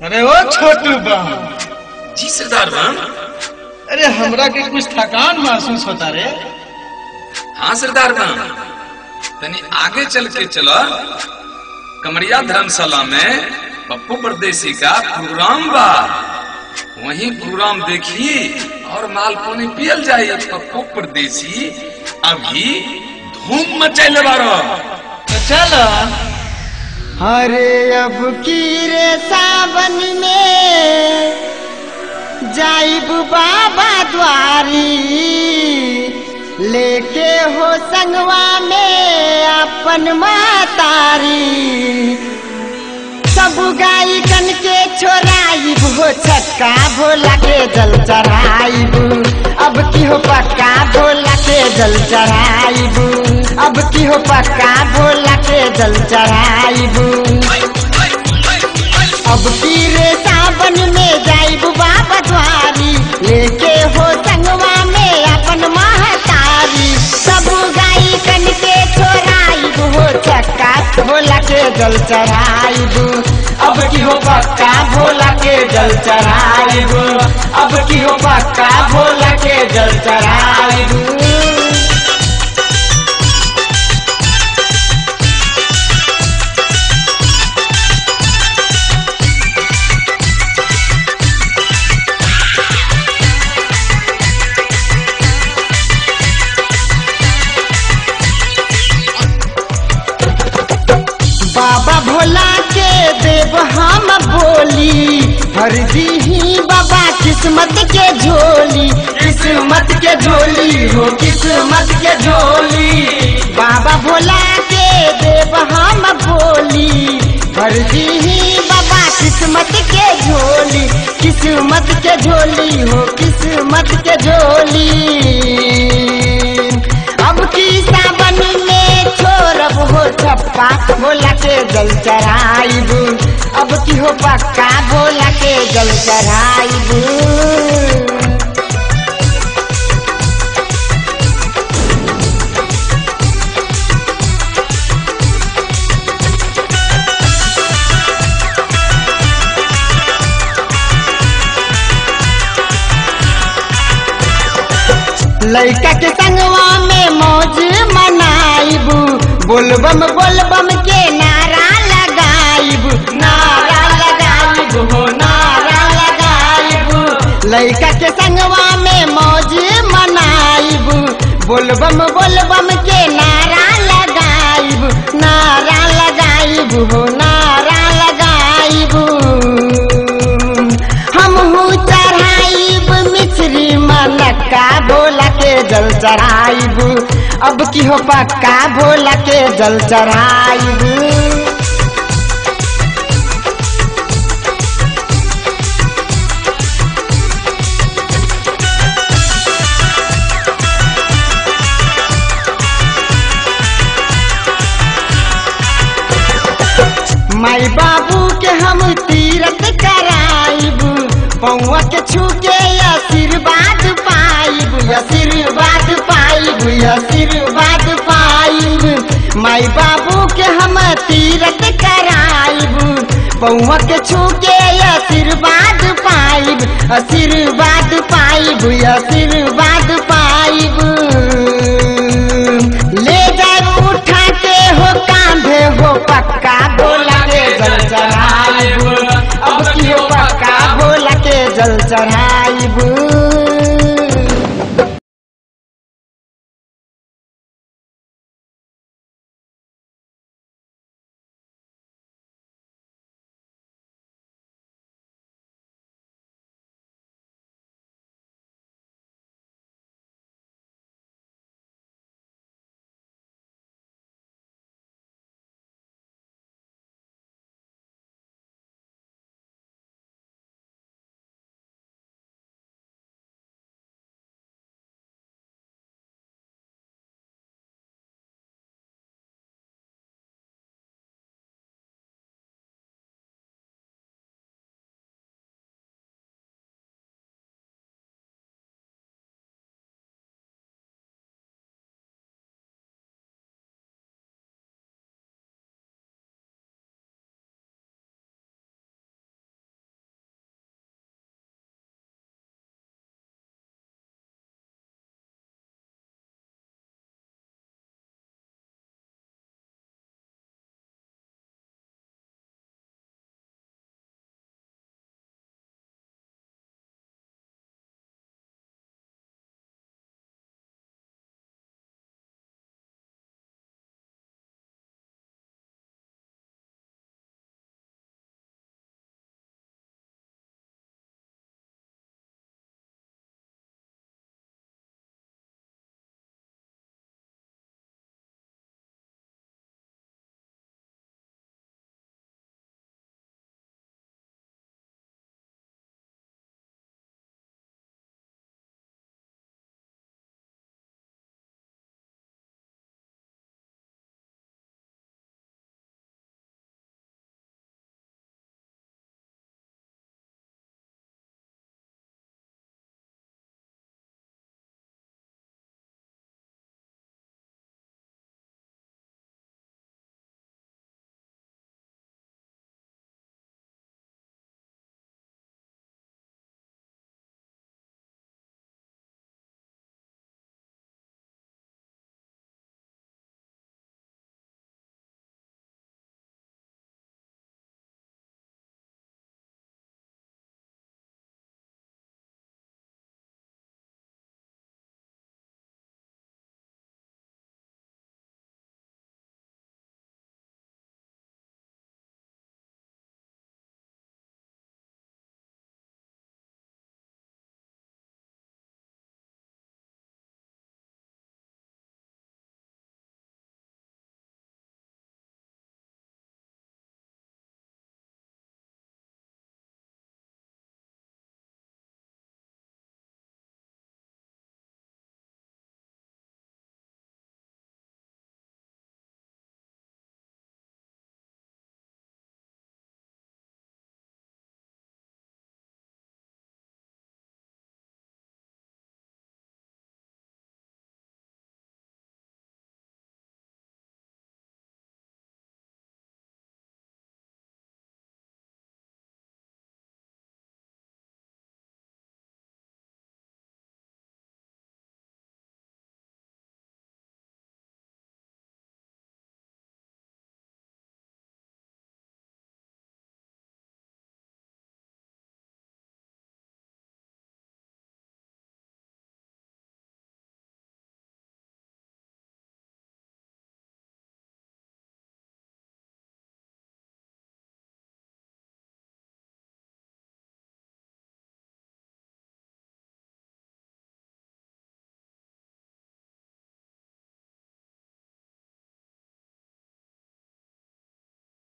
अरे ओ छोटू बा जी सरदार बम अरे हमरा के कुछ थकान महसूस होता रे हाँ सरदार बम तनी आगे चल के चलो कमरिया धर्मशाला में पप्पू परदेसी का प्रोग्राम बा वही प्रोग्राम देखी और माल पानी पियल जाए पप्पू परदेसी अभी धूम मचैले बारो तो चल अरे अब की रे सावन में जाइब बाबा द्वारी लेके हो संगवा में अपन मातारी सब गाई कन के छोराइब हो छक्का भोला के जल चढ़ाइब अब की हो पक्का भोला के जल चढ़ाइब अब की हो पक्का भोला के जल चढ़ाइब अब की रे सावन में जाइब बाबा द्वारी लेके हो संगवा में अपन महतारी सब गाई कन के छोराइब हो छक्का भोला के जल चढ़ाइब अब की हो पक्का भोला के जल चढ़ाइब अब की हो पक्का भोला के जल चढ़ाइब बाबा भोला के देव हम बोली हर ही बाबा किस्मत के झोली किस्मत के झोली हो किस्मत के झोली बाबा भोला के देव हम बोली हर ही बाबा किस्मत के झोली किस्मत के झोली हो किस्मत के झोली अब की सावन में छोरब हो छप्पा भोला के जल चढ़ाइब अब की हो पक्का भोला के जल चढ़ाइब लड़का के संगवा में मौज मनाइब बोलबम बोलबम के नारा लगाइब नारा लगाइब हो नारा लगाइब लड़का के संगवा में मौज मनाइब बोलबम बोलबम के नारा लगाइब नारा लगाइब हो नारा लगाइब हम चढ़ाइब मिश्री मनक्का भोला के जल चढ़ाइब अब की हो पक्का भोला के जल चढ़ाइब माई बाबू के हम तीरथ कराइब पौआ के छू के आशीर्वाद पाइब आशीर्वाद पाइब आशीर्वाद पाइब माई बाबू के हम तीरथ कराइब पौआ के छू के आशीर्वाद पाइब आशीर्वाद पाइब आशीर्वाद पाइब ले जाए उठा के हो कांधे हो पक्का बोला के जल चढ़ाई